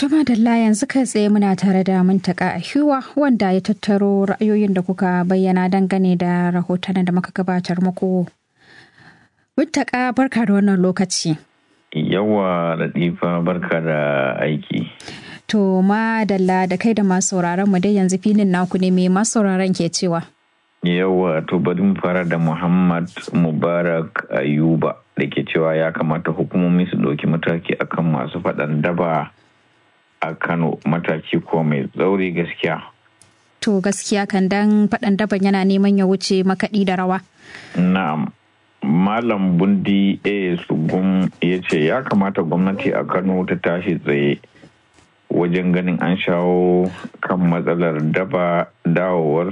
Tuma Dalla yanzu kai tsaye muna tare da mintaka a hiwa wanda ya tattaro ra'ayoyin da kuka bayyana dangane da rahoton da muka gabatar muku. Mintaka barka da wannan lokaci. Yawa Latifa barka da aiki. To ma Dalla da kai da masu sauraron mu dai yanzu filin naku ne mai masu sauraron ke cewa. Yawa to bari mu fara da Muhammad Mubarak Ayuba da ke cewa ya kamata hukumomi su ɗauki mataki akan masu faɗan daba a Kano mataki ko mai tsauri gaskiya. To gaskiya kan dan faɗan daban yana neman ya wuce makaɗi da rawa. Na'am. Malam Bundi A. Sugum ya ce ya kamata gwamnati a Kano ta tashi tsaye wajen ganin an shawo kan matsalar daba dawowar